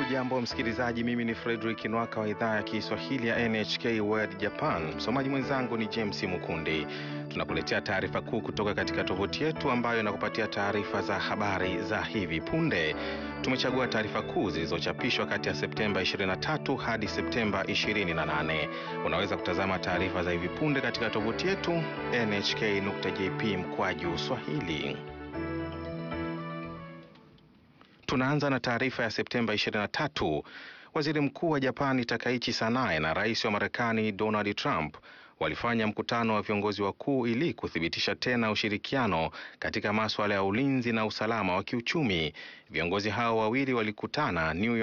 Hujambo msikilizaji, mimi ni Frederick Nwaka wa idhaa ya Kiswahili ya NHK World Japan. Msomaji mwenzangu ni James Mukundi. Tunakuletea taarifa kuu kutoka katika tovuti yetu ambayo inakupatia taarifa za habari za hivi punde. Tumechagua taarifa kuu zilizochapishwa kati ya Septemba 23 hadi Septemba 28. Unaweza kutazama taarifa za hivi punde katika tovuti yetu nhk.jp mkwaju swahili. Tunaanza na taarifa ya Septemba 23. Waziri Mkuu wa Japani Takaichi Sanae na Rais wa Marekani Donald Trump walifanya mkutano wa viongozi wakuu ili kuthibitisha tena ushirikiano katika masuala ya ulinzi na usalama wa kiuchumi. Viongozi hao wawili walikutana New York